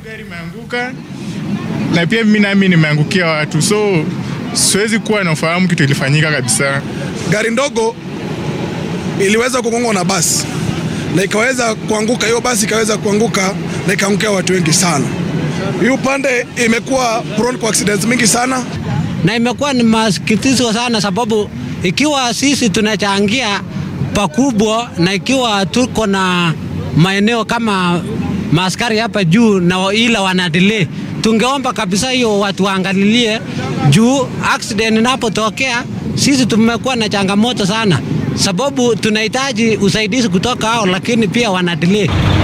gari imeanguka na pia mimi nami nimeangukia watu, so siwezi kuwa nafahamu kitu ilifanyika kabisa. Gari ndogo iliweza kugongwa na basi na ikaweza kuanguka, hiyo basi ikaweza kuanguka na ikaangukia watu wengi sana. Hii upande imekuwa prone kwa accidents mingi sana, na imekuwa ni masikitiko sana, sababu ikiwa sisi tunachangia pakubwa na ikiwa tuko na maeneo kama maaskari hapa juu na ila wana delay, tungeomba kabisa hiyo watu waangalilie juu accident inapotokea, sisi tumekuwa na changamoto sana, sababu tunahitaji usaidizi kutoka hao, lakini pia wana delay.